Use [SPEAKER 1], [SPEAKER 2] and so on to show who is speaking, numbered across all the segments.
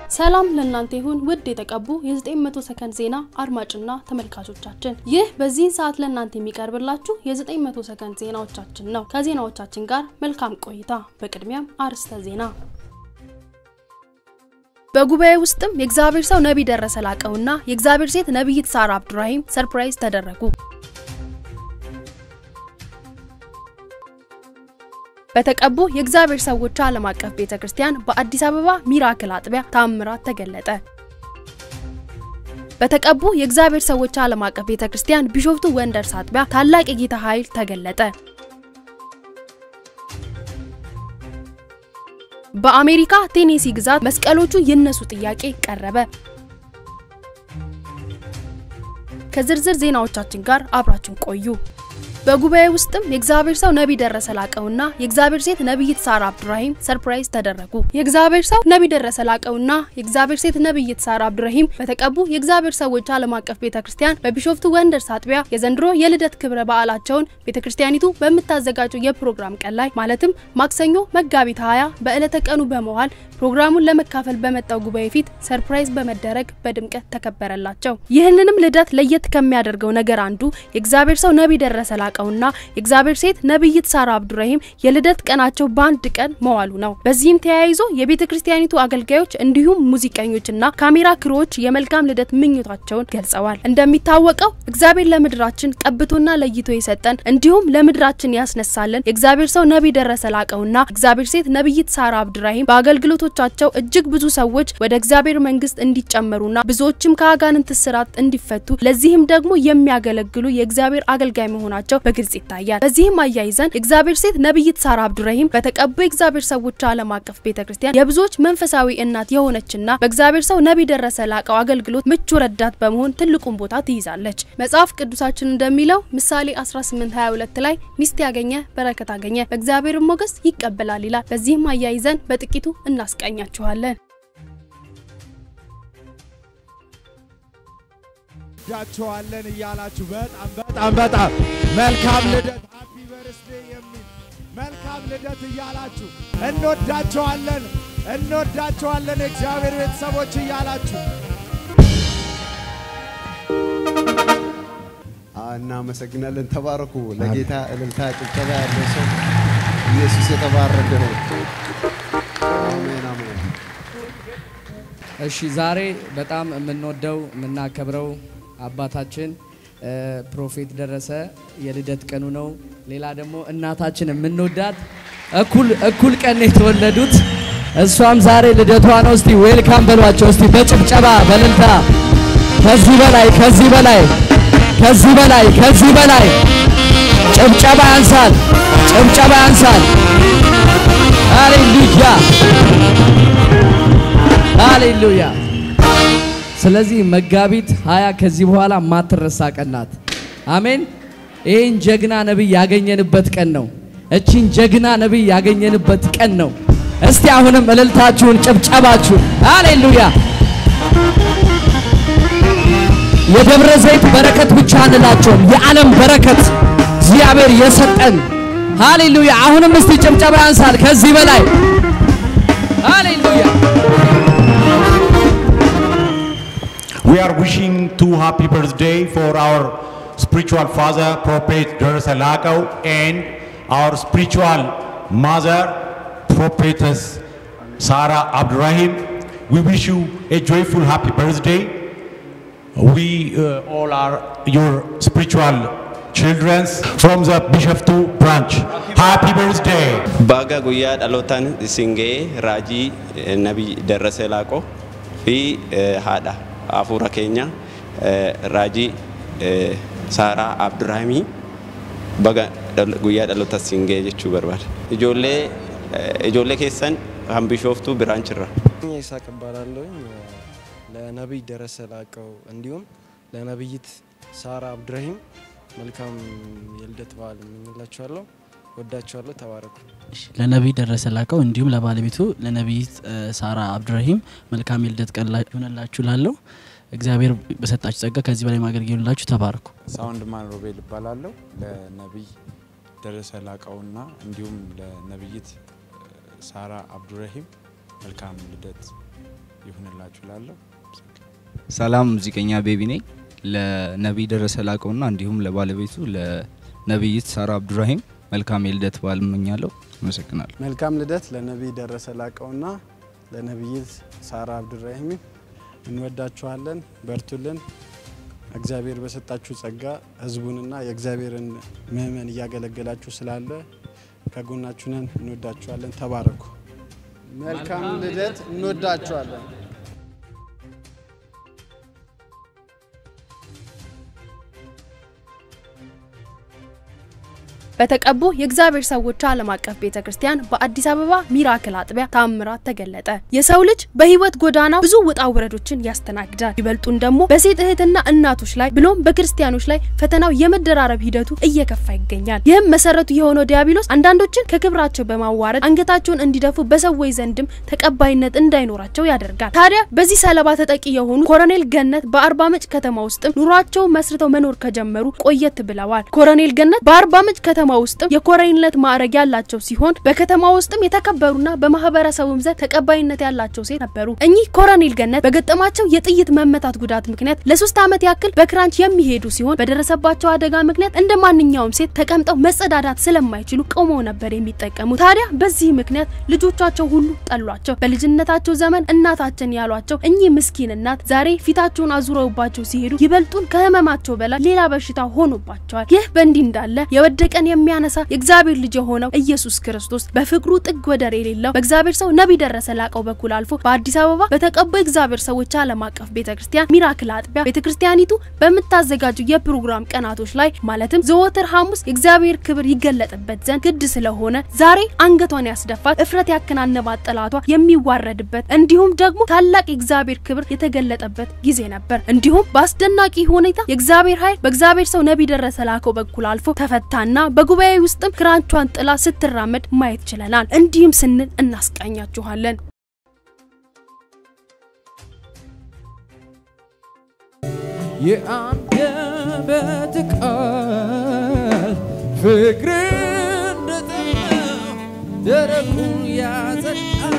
[SPEAKER 1] ሰላም ለእናንተ ይሁን ውድ የተቀቡ የ900 ሰከንድ ዜና አድማጭና ተመልካቾቻችን፣ ይህ በዚህን ሰዓት ለእናንተ የሚቀርብላችሁ የ900 ሰከንድ ዜናዎቻችን ነው። ከዜናዎቻችን ጋር መልካም ቆይታ። በቅድሚያም አርዕስተ ዜና። በጉባኤ ውስጥም የእግዚአብሔር ሰው ነቢይ ደረሰ ላቀውና የእግዚአብሔር ሴት ነቢይት ሳራ አብዱራሂም ሰርፕራይዝ ተደረጉ። በተቀቡ የእግዚአብሔር ሰዎች ዓለም አቀፍ ቤተ ክርስቲያን በአዲስ አበባ ሚራክል አጥቢያ ታምራት ተገለጠ። በተቀቡ የእግዚአብሔር ሰዎች ዓለም አቀፍ ቤተ ክርስቲያን ቢሾፍቱ ወንደርስ አጥቢያ ታላቅ የጌታ ኃይል ተገለጠ። በአሜሪካ ቴኔሲ ግዛት መስቀሎቹ ይነሱ ጥያቄ ቀረበ። ከዝርዝር ዜናዎቻችን ጋር አብራችን ቆዩ። በጉባኤ ውስጥም የእግዚአብሔር ሰው ነቢይ ደረሰ ላቀውና የእግዚአብሔር ሴት ነቢይት ሳራ አብዱራሂም ሰርፕራይዝ ተደረጉ። የእግዚአብሔር ሰው ነቢይ ደረሰ ላቀውና የእግዚአብሔር ሴት ነቢይት ሳራ አብዱራሂም በተቀቡ የእግዚአብሔር ሰዎች ዓለም አቀፍ ቤተ ክርስቲያን በቢሾፍቱ ወንደርስ አጥቢያ የዘንድሮ የልደት ክብረ በዓላቸውን ቤተ ክርስቲያኒቱ በምታዘጋጀው የፕሮግራም ቀን ላይ ማለትም ማክሰኞ መጋቢት 20 በዕለተ ቀኑ በመዋል ፕሮግራሙን ለመካፈል በመጣው ጉባኤ ፊት ሰርፕራይዝ በመደረግ በድምቀት ተከበረላቸው። ይህንንም ልደት ለየት ከሚያደርገው ነገር አንዱ የእግዚአብሔር ሰው ነቢይ ደረሰ ላቀውና የእግዚአብሔር ሴት ነቢይት ሳራ አብዱራሂም የልደት ቀናቸው በአንድ ቀን መዋሉ ነው። በዚህም ተያይዞ የቤተ ክርስቲያኒቱ አገልጋዮች እንዲሁም ሙዚቀኞችና ካሜራ ክሮዎች የመልካም ልደት ምኞታቸውን ገልጸዋል። እንደሚታወቀው እግዚአብሔር ለምድራችን ቀብቶና ለይቶ የሰጠን እንዲሁም ለምድራችን ያስነሳልን የእግዚአብሔር ሰው ነቢይ ደረሰ ላቀውና እግዚአብሔር ሴት ነቢይት ሳራ አብዱራሂም በአገልግሎቶቻቸው እጅግ ብዙ ሰዎች ወደ እግዚአብሔር መንግስት እንዲጨመሩና ብዙዎችም ከአጋንንት እስራት እንዲፈቱ ለዚህም ደግሞ የሚያገለግሉ የእግዚአብሔር አገልጋይ መሆናቸው በግልጽ ይታያል። በዚህም አያይዘን የእግዚአብሔር ሴት ነቢይት ሳራ አብዱራሂም በተቀቡ የእግዚአብሔር ሰዎች ዓለም አቀፍ ቤተክርስቲያን የብዙዎች መንፈሳዊ እናት የሆነችና በእግዚአብሔር ሰው ነቢይ ደረሰ ላቀው አገልግሎት ምቹ ረዳት በመሆን ትልቁን ቦታ ትይዛለች። መጽሐፍ ቅዱሳችን እንደሚለው ምሳሌ 1822 ላይ ሚስት ያገኘ በረከት አገኘ፣ በእግዚአብሔር ሞገስ ይቀበላል ይላል። በዚህም አያይዘን በጥቂቱ እናስቃኛችኋለን።
[SPEAKER 2] ዳቸዋለን እያላችሁ በጣም በጣም በጣም መልካም ልደት ሃፒ በርስዴ የሚል መልካም ልደት እያላችሁ እንወዳቸዋለን እንወዳቸዋለን የእግዚአብሔር ቤተሰቦች እያላችሁ
[SPEAKER 3] እናመሰግናለን። ተባረኩ። ለጌታ እልልታ ጭብጨባ ያለው ሰው ኢየሱስ የተባረከ ነው። አሜን አሜን።
[SPEAKER 4] እሺ ዛሬ በጣም የምንወደው የምናከብረው አባታችን ፕሮፌት ደረሰ የልደት ቀኑ ነው። ሌላ ደግሞ እናታችን የምንወዳት እኩል እኩል ቀን የተወለዱት እሷም ዛሬ ልደቷ ነው። እስቲ ዌልካም በሏቸው እስቲ በጭብጨባ በልልታ። ከዚህ በላይ ከዚህ በላይ ከዚህ በላይ ከዚህ በላይ ጭብጨባ ያንሳል፣ ጭብጨባ ያንሳል። ሃሌሉያ ሃሌሉያ። ስለዚህ መጋቢት ሀያ ከዚህ በኋላ ማትረሳ ቀን ናት። አሜን። ይህን ጀግና ነቢይ ያገኘንበት ቀን ነው። እቺን ጀግና ነቢይ ያገኘንበት ቀን ነው። እስቲ አሁንም እልልታችሁን ጭብጨባችሁን ሃሌሉያ። የደብረ ዘይት በረከት ብቻ አንላቸውም፣ የዓለም በረከት እግዚአብሔር የሰጠን ሃሌሉያ። አሁንም እስቲ ጭብጨባ ያንሳል ከዚህ በላይ ሃሌሉያ።
[SPEAKER 5] We are wishing two happy birthday for our spiritual father, Prophet Darasa Lakau, and our spiritual mother, Prophetess Sarah Abdurrahim. We wish you a joyful happy birthday. We uh, all are your spiritual children from the Bishoftu branch. Happy birthday!
[SPEAKER 6] Baga guyyaa dhalootaan isin ga'ee raajii eh, nabii darrasee laaqoo fi eh, haadha hafuura keenya eh, raajii eh, saaraa abduraahimii baga dhal- guyyaa dhaloota isin ga'ee jechuu barbaada. Ijoollee eh, ijoollee keessan kan bishooftuu biraanchirra.
[SPEAKER 7] ይሳቅ እባላለሁኝ ለነቢይ ደረሰ ላቀው እንዲሁም ለነቢይት ሳራ አብዱራሂም መልካም የልደት በዓል እመኝላችኋለሁ። ወዳችኋለሁ። ተባረኩ።
[SPEAKER 8] ለነቢይ ደረሰ ላቀው እንዲሁም ለባለቤቱ ለነቢይት እ፣ ሳራ አብዱራሂም መልካም የልደት ቀን ላ- ይሆንላችሁ ላለው እግዚአብሔር በሰጣችሁ ጸጋ ከዚህ በላይ ማገልገል ይሆንላችሁ። ተባረኩ።
[SPEAKER 9] ሳውንድ ማን ሮቤል እባላለሁ። ለነቢይ ደረሰ ላቀውና እንዲሁም ለነቢይት ሳራ አብዱረሂም መልካም ልደት ይሁንላችሁ ላለሁ
[SPEAKER 10] ሰላም ሙዚቀኛ ቤቢ ነኝ። ለነቢይ ደረሰ ላቀውና እንዲሁም ለባለቤቱ ለነቢይት ሳራ አብዱራሂም መልካም የልደት በዓል እመኛለሁ። አመሰግናለሁ።
[SPEAKER 11] መልካም ልደት ለነቢይ ደረሰ ላቀውና ለነቢይት ሳራ አብዱራሂም እንወዳችኋለን። በርቱልን። እግዚአብሔር በሰጣችሁ ጸጋ ህዝቡንና የእግዚአብሔርን ምእመን እያገለገላችሁ ስላለ ከጎናችሁ ነን። እንወዳችኋለን። ተባረኩ። መልካም ልደት። እንወዳችኋለን።
[SPEAKER 1] በተቀቡ የእግዚአብሔር ሰዎች ዓለም አቀፍ ቤተ ክርስቲያን በአዲስ አበባ ሚራክል አጥቢያ ታምራት ተገለጠ። የሰው ልጅ በህይወት ጎዳና ብዙ ውጣ ውረዶችን ያስተናግዳል። ይበልጡን ደግሞ በሴት እህትና እናቶች ላይ ብሎም በክርስቲያኖች ላይ ፈተናው የመደራረብ ሂደቱ እየከፋ ይገኛል። ይህም መሰረቱ የሆነው ዲያብሎስ አንዳንዶችን ከክብራቸው በማዋረድ አንገታቸውን እንዲደፉ በሰዎች ዘንድም ተቀባይነት እንዳይኖራቸው ያደርጋል። ታዲያ በዚህ ሰለባ ተጠቂ የሆኑ ኮሎኔል ገነት በአርባ ምንጭ ከተማ ውስጥም ኑሯቸውን መስርተው መኖር ከጀመሩ ቆየት ብለዋል። ኮሎኔል ገነት በአርባ ምንጭ ከተማ ውስጥም የኮሎኔልነት ማዕረግ ያላቸው ሲሆን በከተማ ውስጥም የተከበሩና በማህበረሰቡም ዘንድ ተቀባይነት ያላቸው ሴት ነበሩ። እኚህ ኮሎኔል ገነት በገጠማቸው የጥይት መመታት ጉዳት ምክንያት ለሶስት ዓመት ያክል በክራንች የሚሄዱ ሲሆን በደረሰባቸው አደጋ ምክንያት እንደ ማንኛውም ሴት ተቀምጠው መጸዳዳት ስለማይችሉ ቆመው ነበር የሚጠቀሙት። ታዲያ በዚህ ምክንያት ልጆቻቸው ሁሉ ጠሏቸው። በልጅነታቸው ዘመን እናታችን ያሏቸው እኚህ ምስኪን እናት ዛሬ ፊታቸውን አዙረውባቸው ሲሄዱ ይበልጡን ከህመማቸው በላይ ሌላ በሽታ ሆኖባቸዋል። ይህ በእንዲህ እንዳለ የወደቀን የሚያነሳ የእግዚአብሔር ልጅ የሆነው ኢየሱስ ክርስቶስ በፍቅሩ ጥግ ወደር የሌለው በእግዚአብሔር ሰው ነቢይ ደረሰ ላቀው በኩል አልፎ በአዲስ አበባ በተቀቡ የእግዚአብሔር ሰዎች ዓለም አቀፍ ቤተክርስቲያን ሚራክል አጥቢያ ቤተክርስቲያኒቱ በምታዘጋጁ የፕሮግራም ቀናቶች ላይ ማለትም ዘወትር ሐሙስ የእግዚአብሔር ክብር ይገለጥበት ዘንድ ግድ ስለሆነ ዛሬ አንገቷን ያስደፋት እፍረት ያከናነባት ጠላቷ የሚዋረድበት እንዲሁም ደግሞ ታላቅ የእግዚአብሔር ክብር የተገለጠበት ጊዜ ነበር። እንዲሁም በአስደናቂ ሁኔታ የእግዚአብሔር ኃይል በእግዚአብሔር ሰው ነቢይ ደረሰ ላቀው በኩል አልፎ ተፈታና በጉባኤ ውስጥም ክራንቿን ጥላ ስትራመድ ማየት ችለናል። እንዲህም ስንል እናስቃኛችኋለን።
[SPEAKER 12] የአንደበት ቃል ፍቅር እንደጠማው ደረቁን ያጸዳል።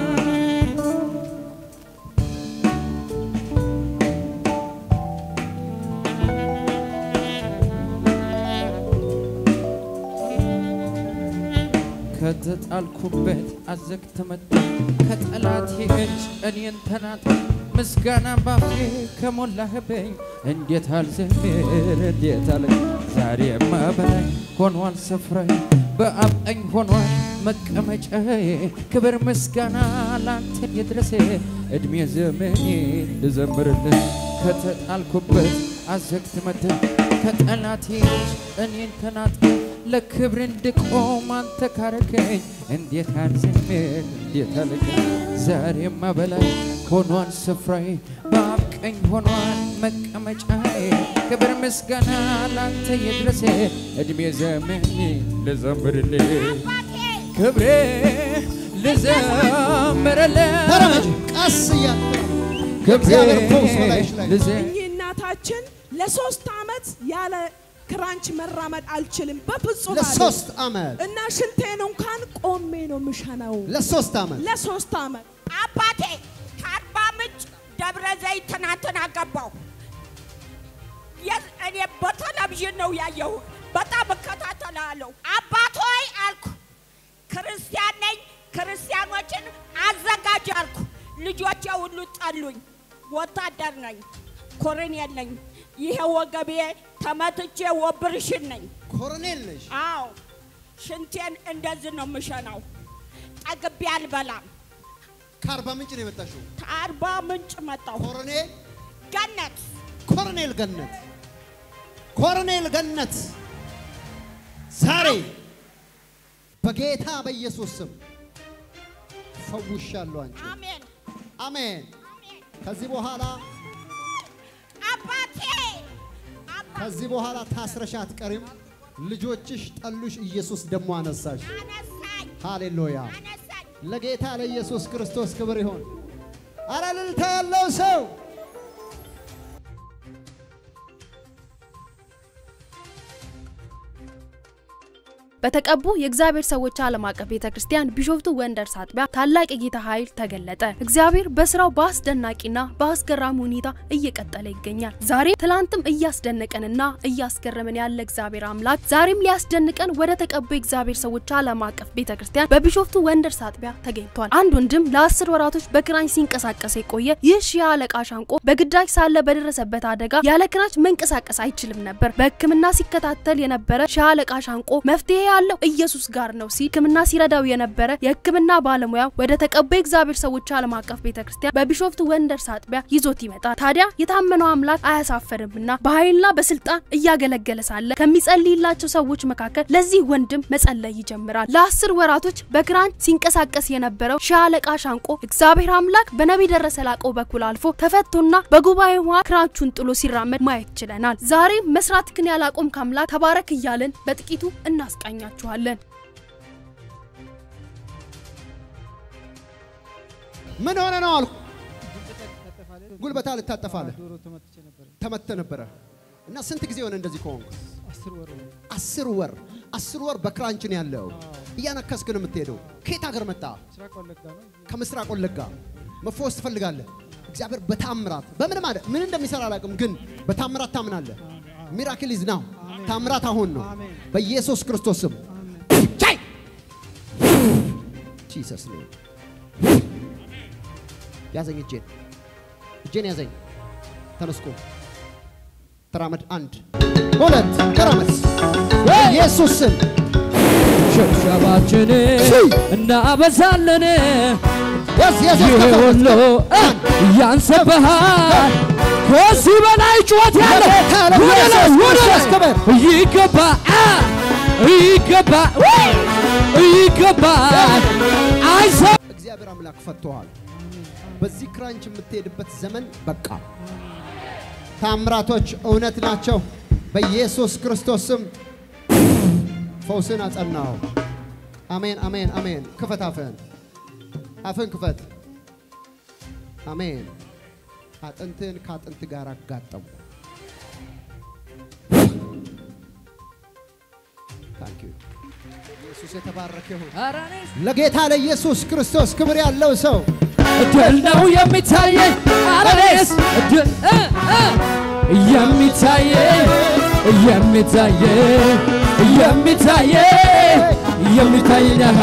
[SPEAKER 12] ከተጣልኩበት አዘግተ መጣ ከጠላቴ እጅ እኔን ተናጠ ምስጋና ባፌ ከሞላህብኝ እንዴት አልዘምር እንዴት አለ ዛሬማ በላይ ሆኗል ስፍራዬ በአብ ቀኝ ሆኗል መቀመጫዬ ክብር ምስጋና ላንተ ይድረስ እድሜ ዘመኔ ልዘምርልህ ከተጣልኩበት አዘግት መድህ ከጠላቴ እጅ እኔን ተናጠ ለክብር እንድቆም አንተ ካረከኝ እንዴት አልዘምር እንዴት አልገኝ ዛሬማ በላይ ሆኗል ስፍራዬ በአብ ቀኝ ሆኗል መቀመጫዬ ክብር ምስጋና ላንተ ይድረስ እድሜ ዘመኔ ልዘምርልህ ክብሬ ልዘምርልህ
[SPEAKER 13] ተረመጅ ቀስ እያለ
[SPEAKER 12] ክብሬ
[SPEAKER 13] እግዚአብሔር ፈውስ በላይሽ ላይ
[SPEAKER 12] ልዘ
[SPEAKER 14] እኚህ እናታችን ለሶስት አመት ያለ ክራንች መራመድ አልችልም በፍጹም አሉ።
[SPEAKER 13] ለሶስት አመት
[SPEAKER 14] እና ሽንቴን እንኳን ቆሜ ነው ምሸናው
[SPEAKER 13] ለሶስት አመት
[SPEAKER 14] ለሶስት አመት
[SPEAKER 15] አባቴ ከአርባ ምንጭ ደብረ ዘይት ትናንትና ገባሁ። የት- እኔ በቴሌቪዥን ነው ያየሁ። በጣም እከታተላለሁ። አባት ሆይ አልኩ፣ ክርስቲያን ነኝ፣ ክርስቲያኖችን አዘጋጅ አልኩ። ልጆቼ ሁሉ ጠሉኝ። ወታደር ነኝ፣ ኮሎኔል ነኝ። ይሄ ወገቤ ተመትቼ ወብርሽን ነኝ።
[SPEAKER 13] ኮሎኔል ነሽ?
[SPEAKER 15] አዎ፣ ሽንቴን እንደዚህ ነው የምሸናው። ጠግቤ አልበላም።
[SPEAKER 13] ከአርባ ምንጭ ነው የመጣሽው?
[SPEAKER 15] ከአርባ ምንጭ መጣሁ።
[SPEAKER 13] ኮሎኔል
[SPEAKER 15] ገነት
[SPEAKER 13] ኮሎኔል ገነት ኮሎኔል ገነት ዛሬ በጌታ በኢየሱስ ስም ፈውሻለሁ። አንቺ
[SPEAKER 15] አሜን
[SPEAKER 13] አሜን። ከዚህ በኋላ
[SPEAKER 15] አባቴ
[SPEAKER 13] ከዚህ በኋላ ታስረሽ አትቀሪም። ልጆችሽ ጠሉሽ፣ ኢየሱስ ደግሞ አነሳሽ። ሃሌሉያ! ለጌታ ለኢየሱስ ክርስቶስ ክብር ይሆን። አረ እልልታ ያለው ሰው
[SPEAKER 1] በተቀቡ የእግዚአብሔር ሰዎች ዓለም አቀፍ ቤተ ክርስቲያን ቢሾፍቱ ወንደርስ አጥቢያ ታላቅ የጌታ ኃይል ተገለጠ። እግዚአብሔር በስራው በአስደናቂና በአስገራሚ ሁኔታ እየቀጠለ ይገኛል። ዛሬ ትላንትም እያስደነቀንና እያስገረመን ያለ እግዚአብሔር አምላክ ዛሬም ሊያስደንቀን ወደ ተቀቡ የእግዚአብሔር ሰዎች ዓለም አቀፍ ቤተ ክርስቲያን በቢሾፍቱ ወንደርስ አጥቢያ ተገኝቷል። አንድ ወንድም ለአስር ወራቶች በክራንች ሲንቀሳቀስ የቆየ ይህ ሺህ አለቃ ሻንቆ በግዳጅ ሳለ በደረሰበት አደጋ ያለ ክራንች መንቀሳቀስ አይችልም ነበር። በሕክምና ሲከታተል የነበረ ሺህ አለቃ ሻንቆ መፍትሄ ያለው ኢየሱስ ጋር ነው ሲል ሕክምና ሲረዳው የነበረ የሕክምና ባለሙያ ወደ ተቀቡ የእግዚአብሔር ሰዎች ዓለም አቀፍ ቤተ ክርስቲያን በቢሾፍቱ ወንደርስ አጥቢያ ይዞት ይመጣል። ታዲያ የታመነው አምላክ አያሳፍርምና በኃይልና በስልጣን እያገለገለ ሳለ ከሚጸልይላቸው ሰዎች መካከል ለዚህ ወንድም መጸለይ ይጀምራል። ለአስር ወራቶች በክራንች ሲንቀሳቀስ የነበረው ሺህ አለቃ ሻንቆ እግዚአብሔር አምላክ በነቢይ ደረሰ ላቀው በኩል አልፎ ተፈቶና በጉባኤ ውሃ ክራንቹን ጥሎ ሲራመድ ማየት ችለናል። ዛሬ መስራትክን ያላቆምክ አምላክ ተባረክ እያልን በጥቂቱ እናስቃኛችኋለን።
[SPEAKER 13] ምን ሆነ ነው አልኩ። ጉልበታ ልታጠፋለህ ተመተ ነበረ እና ስንት ጊዜ ሆነ እንደዚህ ከሆንኩ? አስር ወር አስር ወር በክራንች ነው ያለው። እያነከስክ ነው የምትሄደው። ከየት ሀገር መጣ? ከምስራቅ ወለጋ። መፈወስ ትፈልጋለህ። እግዚአብሔር በታምራት በምን ማለት ምን እንደሚሰራ አላውቅም፣ ግን በታምራት ታምናለህ። ሚራክል ኢዝ ናው። ታምራት አሁን ነው በኢየሱስ ክርስቶስ ስም። ቻይ ጂሰስ ኔም ያዘኝ፣ እጄን እጄን ያዘኝ። ተነስቆ ተራመድ። አንድ ሁለት ተራመድ። በኢየሱስ ስም
[SPEAKER 12] ሽብሸባችን እናበዛለን።
[SPEAKER 13] ኢየሱስ
[SPEAKER 12] ይሄ
[SPEAKER 13] ከፈት።
[SPEAKER 12] ሁሉ ያንስብሃል። ከዚህ በላይ ጩኸት ያለ
[SPEAKER 13] ለጌታ
[SPEAKER 12] ወደ ላይ
[SPEAKER 13] ለኢየሱስ
[SPEAKER 12] ወደ
[SPEAKER 13] ክርስቶስ
[SPEAKER 12] ላይ
[SPEAKER 13] ክብር።
[SPEAKER 12] ይገባ ይገባ ይገባል። አይሰ
[SPEAKER 13] እግዚአብሔር አምላክ ፈቶሃል። በዚህ ክራንች የምትሄድበት ዘመን በቃ። ታምራቶች እውነት ናቸው። በኢየሱስ ክርስቶስ ስም ፈውስን አጸናው። አሜን፣ አሜን፣ አሜን። ክፈት አፍህን፣ አፍህን ክፈት። አሜን። አጥንትህን ከአጥንት ጋር አጋጠሙ። ታንክ ዩ ኢየሱስ የተባረከ ይሁን። ለጌታ ለኢየሱስ ክርስቶስ ክብር ያለው ሰው
[SPEAKER 12] ድል ነው የሚታየኝ አረኔስ ድል እ እ የሚታየኝ የሚታየኝ የሚታየኝ የሚታየኝ አሃ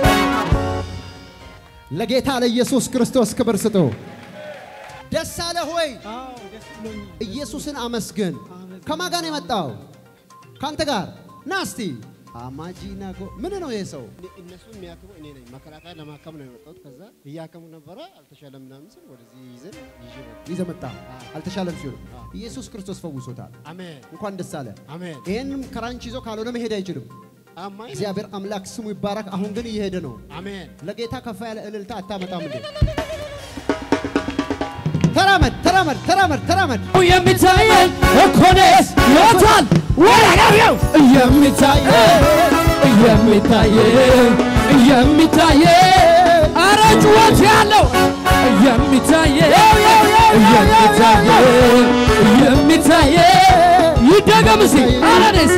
[SPEAKER 13] ለጌታ ለኢየሱስ ክርስቶስ ክብር ስጡ። ደስ አለ ሆይ ኢየሱስን አመስግን። ከማን ጋር ነው የመጣው? ከአንተ ጋር ና እስቲ። አማጂና ጎ ምን ነው ይሄ ሰው?
[SPEAKER 16] እነሱ የሚያክሙ እኔ ነኝ። መከላከያ ለማከም ነው የመጣሁት። ከዛ እያከሙ ነበረ፣ አልተሻለም ምናምን ስል ወደዚህ ይዘን ይዤ መጣሁ።
[SPEAKER 13] ይዘህ መጣ። አልተሻለም ሲሉ ኢየሱስ ክርስቶስ ፈውሶታል።
[SPEAKER 16] አሜን
[SPEAKER 13] እንኳን ደስ አለ።
[SPEAKER 16] አሜን።
[SPEAKER 13] ይህንም ክራንች ይዞ ካልሆነ መሄድ አይችልም።
[SPEAKER 16] አማኝ
[SPEAKER 13] እግዚአብሔር አምላክ ስሙ ይባረክ። አሁን ግን እየሄደ ነው።
[SPEAKER 16] አሜን።
[SPEAKER 13] ለጌታ ከፍ ያለ እልልታ አታመጣም እንዴ? ተራመድ፣ ተራመድ፣ ተራመድ፣ ተራመድ።
[SPEAKER 12] የሚታየኝ እኮኔስ ሞቷል ወረጋቢው የሚታየኝ የሚታየኝ የሚታየኝ አረ ጩኸት ያለው የሚታየኝ የሚታየኝ የሚታየኝ ይደገም እስኪ አረኔስ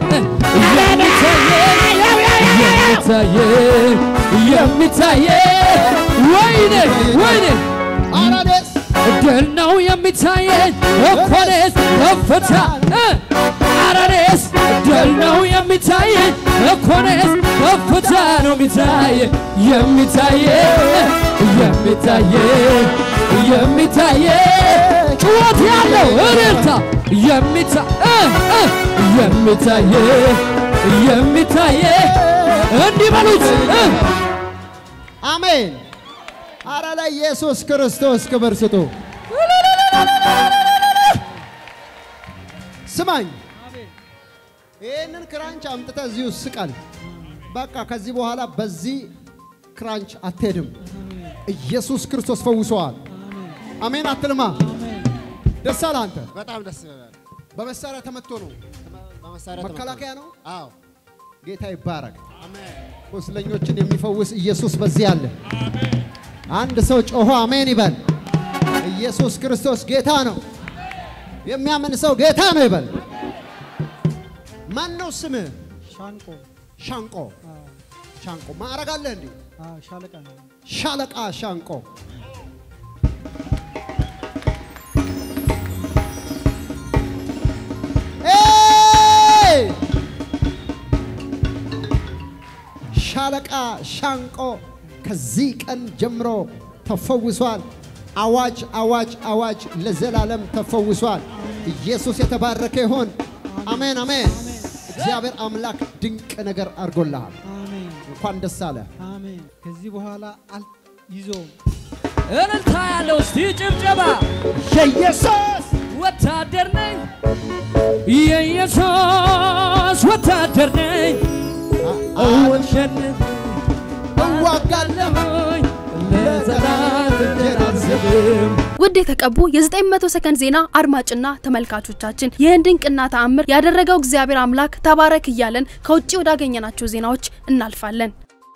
[SPEAKER 12] የሚታየኝ የሚታየኝ ወይኔ ወይኔ
[SPEAKER 13] አራዴስ
[SPEAKER 12] ድል ነው የሚታየኝ እኮኔስ ከፍታ እ አረኔስ ድል ነው የሚታየኝ እኮኔስ ከፍታ ነው የሚታየኝ የሚታየኝ የሚታየኝ የሚታየኝ ጩኸት ያለው እልልታ የሚታ እ እ የሚታየኝ የሚታየኝ እንዲህ በሉት እ
[SPEAKER 13] አሜን። አረ ለኢየሱስ ክርስቶስ ክብር ስጡ። ስማኝ፣ ይህንን ክራንች አምጥተህ እዚሁ ስቀል። በቃ ከዚህ በኋላ በዚህ ክራንች አትሄድም። ኢየሱስ ክርስቶስ ፈውሰዋል። አሜን አትልማ። ደስ አለ አንተ።
[SPEAKER 16] በጣም ደስ ይላል።
[SPEAKER 13] በመሳሪያ ተመቶ ነው።
[SPEAKER 16] በመሳሪያ ተመቶ
[SPEAKER 13] መከላከያ ነው።
[SPEAKER 16] አዎ
[SPEAKER 13] ጌታ ይባረክ።
[SPEAKER 16] አሜን።
[SPEAKER 13] ቁስለኞችን የሚፈውስ ኢየሱስ በዚህ አለ። አንድ ሰው ጮሆ አሜን ይበል። ኢየሱስ ክርስቶስ ጌታ ነው። የሚያምን ሰው ጌታ ነው ይበል። ማን ነው ስምህ?
[SPEAKER 17] ሻንቆ
[SPEAKER 13] ሻንቆ ሻንቆ ማዕረግ አለ እንዴ?
[SPEAKER 17] ሻለቃ ነው።
[SPEAKER 13] ሻለቃ ሻንቆ ኤይ! ሻለቃ ሻንቆ ከዚህ ቀን ጀምሮ ተፈውሷል። አዋጅ አዋጅ አዋጅ ለዘላለም ተፈውሷል። ኢየሱስ የተባረከ ይሆን። አሜን አሜን። እግዚአብሔር አምላክ ድንቅ ነገር አድርጎልሃል።
[SPEAKER 17] አሜን
[SPEAKER 13] እንኳን ደስ አለ።
[SPEAKER 17] አሜን። ከዚህ በኋላ አል ይዞም
[SPEAKER 12] እልልታ ያለው እስቲ ጭብጨባ
[SPEAKER 13] የኢየሱስ
[SPEAKER 12] ወታደር ነኝ የኢየሱስ ወታደር ነኝ እወሸንፍ
[SPEAKER 13] እዋጋለሁኝ
[SPEAKER 12] ለዘላለም እንጀራ አልሰጥም
[SPEAKER 1] ውድ የተቀቡ የ900 ሰከንድ ዜና አድማጭና ተመልካቾቻችን ይህን ድንቅና ተአምር ያደረገው እግዚአብሔር አምላክ ተባረክ እያለን ከውጭ ወዳገኘናቸው ዜናዎች እናልፋለን።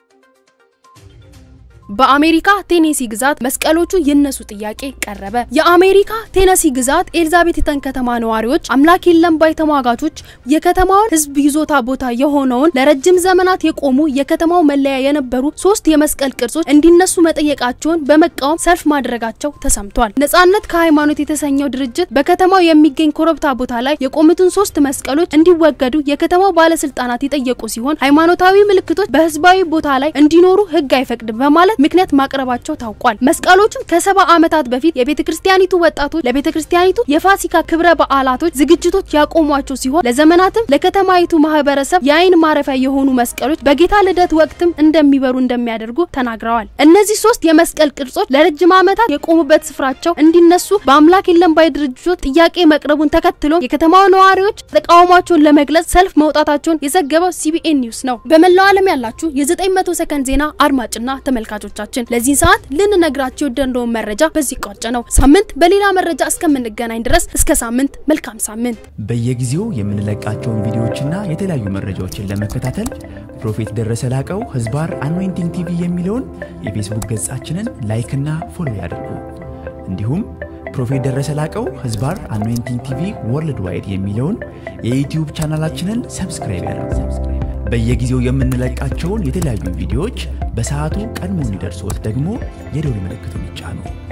[SPEAKER 1] በአሜሪካ ቴኔሲ ግዛት መስቀሎቹ ይነሱ ጥያቄ ቀረበ። የአሜሪካ ቴነሲ ግዛት ኤልዛቤትተን ከተማ ነዋሪዎች አምላክ የለም ባይ ተሟጋቾች የከተማውን ሕዝብ ይዞታ ቦታ የሆነውን ለረጅም ዘመናት የቆሙ የከተማው መለያ የነበሩ ሶስት የመስቀል ቅርጾች እንዲነሱ መጠየቃቸውን በመቃወም ሰልፍ ማድረጋቸው ተሰምቷል። ነጻነት ከሃይማኖት የተሰኘው ድርጅት በከተማው የሚገኝ ኮረብታ ቦታ ላይ የቆሙትን ሶስት መስቀሎች እንዲወገዱ የከተማው ባለስልጣናት የጠየቁ ሲሆን ሃይማኖታዊ ምልክቶች በህዝባዊ ቦታ ላይ እንዲኖሩ ሕግ አይፈቅድም በማለት ምክንያት ማቅረባቸው ታውቋል። መስቀሎቹም ከሰባ ዓመታት በፊት የቤተ ክርስቲያኒቱ ወጣቶች ለቤተ ክርስቲያኒቱ የፋሲካ ክብረ በዓላቶች ዝግጅቶች ያቆሟቸው ሲሆን ለዘመናትም ለከተማይቱ ማህበረሰብ የአይን ማረፊያ የሆኑ መስቀሎች በጌታ ልደት ወቅትም እንደሚበሩ እንደሚያደርጉ ተናግረዋል። እነዚህ ሶስት የመስቀል ቅርጾች ለረጅም ዓመታት የቆሙበት ስፍራቸው እንዲነሱ በአምላክ የለም ባይ ድርጅቶች ጥያቄ መቅረቡን ተከትሎ የከተማው ነዋሪዎች ተቃውሟቸውን ለመግለጽ ሰልፍ መውጣታቸውን የዘገበው ሲቢኤን ኒውስ ነው። በመላው ዓለም ያላችሁ የ900 ሰከንድ ዜና አድማጭና ተመልካቾቻችን ለዚህ ሰዓት ልንነግራችሁ የወደድነውን መረጃ በዚህ ቋጭ ነው። ሳምንት በሌላ መረጃ እስከምንገናኝ ድረስ እስከ ሳምንት መልካም ሳምንት።
[SPEAKER 18] በየጊዜው የምንለቃቸውን ቪዲዮዎችና የተለያዩ መረጃዎችን ለመከታተል ፕሮፌት ደረሰ ላቀው ህዝባር አኖይንቲንግ ቲቪ የሚለውን የፌስቡክ ገጻችንን ላይክና ፎሎ ያድርጉ። እንዲሁም ፕሮፌት ደረሰ ላቀው ህዝባር አኖይንቲንግ ቲቪ ወርልድ ዋይድ የሚለውን የዩትዩብ ቻናላችንን ሰብስክራይብ ያድርጉ። በየጊዜው የምንለቃቸውን የተለያዩ ቪዲዮዎች በሰዓቱ ቀድሞ እንዲደርሶት ደግሞ የደውል ምልክቱን ይጫኑ።